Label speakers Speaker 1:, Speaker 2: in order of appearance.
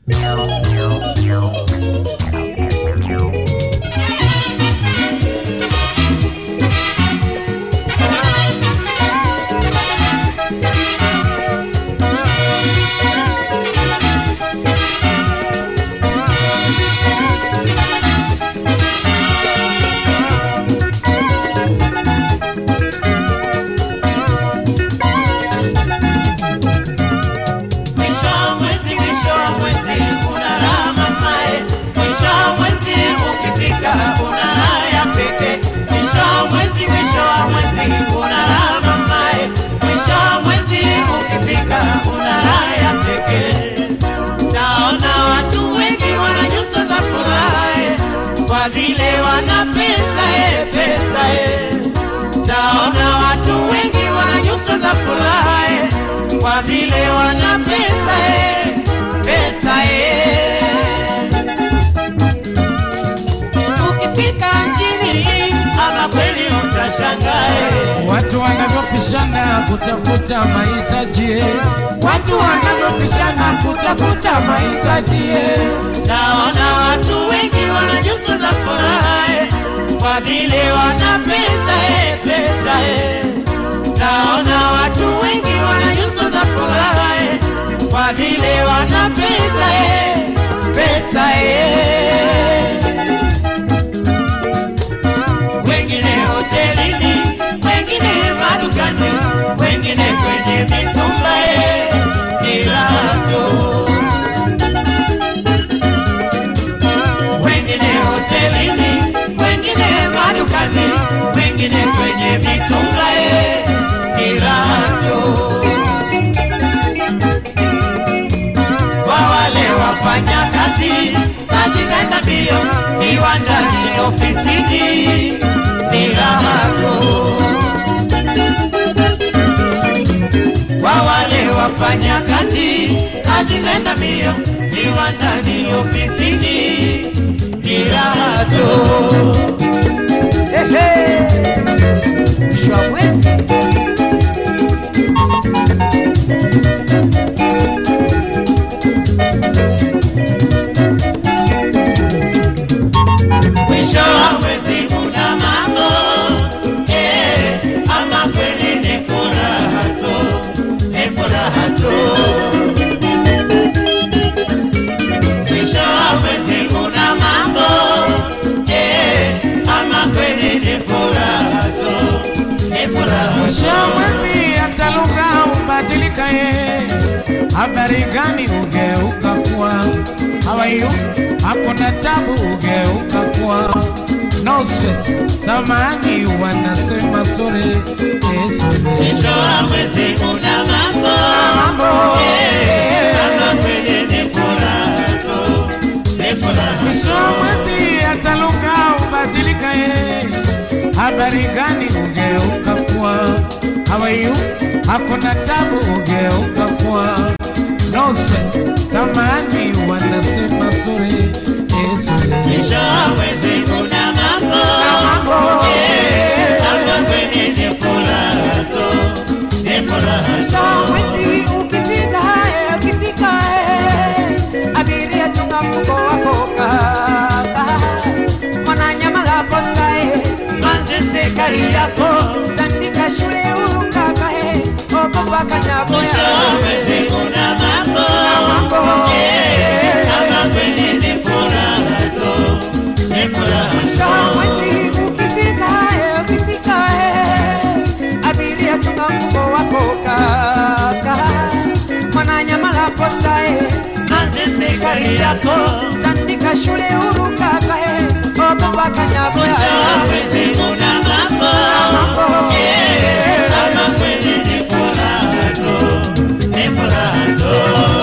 Speaker 1: Mwisho wa mwezi, mwisho wa mwezi unalama mae. Mwisho wa mwezi ukifika una raha ya pekee. Mwisho wa mwezi, mwisho wa mwezi unalama mae. Mwisho wa mwezi ukifika una raha ya pekee. Naona watu wengi wana nyuso za furaha eh, kwa vile wana pesa eh, pesa eh. Taona watu wengi wana nyuso za furaha eh, kwa vile wana pesa eh, pesa eh. Ukifika mjini ama kweli utashangaa eh.
Speaker 2: Watu wanavyopishana kutafuta mahitaji, watu wanavyopishana kutafuta mahitaji.
Speaker 1: Naona watu wengi wana nyuso za furaha eh, kwa vile wana pesa eh, pesa eh. Naona watu wengi wana nyuso za furaha eh, kwa vile wana pesa eh, pesa eh. Wengine hotelini, wengine madukani, wengine kwenye mitumba eh, ni raha tu. wengine hotelini, wengine madukani, wengine kwenye mitumba eh, ni raha tu. Kwa wale wafanya kazi, kazi zenda mbio, viwandani, ofisini, ni raha tu. Kwa wale wafanya kazi, kazi zenda mbio, viwandani, ofisini, ni raha tu.
Speaker 3: Mwisho wa mwezi
Speaker 1: Mwisho wa mwezi kuna mambo eh, ama kweli ni furaha tu, ni furaha tu. Mwisho wa mwezi kuna mambo eh, ama kweli ni furaha tu, ni furaha
Speaker 2: Mwisho wa
Speaker 1: tu.
Speaker 2: mwezi hata lugha hubadilika, ye habari gani ugeuka kuwa hawayu, hakuna tabu ugeuka kuwa no sweat. Samani wanasema sore Yesu
Speaker 1: Mwisho wa mwezi kuna mambo eh, ama kweli ni furaha tu, ni furaha
Speaker 2: Mwisho wa mwezi hata lugha hubadilika, ye habari gani ugeuka kuwa hawayu, hakuna tabu ugeuka kuwa no sweat. Samani wanasema sore Yesu
Speaker 1: Mwisho wa mwezi kuna mambo eh, ama kweli ni furaha tu, ni furaha
Speaker 3: Mwisho wa
Speaker 1: tu.
Speaker 3: mwezi ukifika, eh, ukifika, eh, abiria chunga mfuko wako kaka. Mwananyamala posta, eh,
Speaker 1: Manzese Kariako,
Speaker 3: tandika shule huru kaka, eh, ogopa kanyaboya.
Speaker 1: mwisho wa mwezi kuna mambo eh, ama kweli ni furaha tu, ni furaha
Speaker 3: Mwisho wa
Speaker 1: tu.
Speaker 3: mwezi ukifika, eh, ukifika, eh, abiria chunga mfuko wako kaka. Mwananyamala posta, eh,
Speaker 1: Manzese Kariako,
Speaker 3: tandika shule huru kaka, eh, ogopa kanyaboya.
Speaker 1: mwisho wa mwezi kuna mambo eh, ama kweli ni furaha tu, ni furaha tu.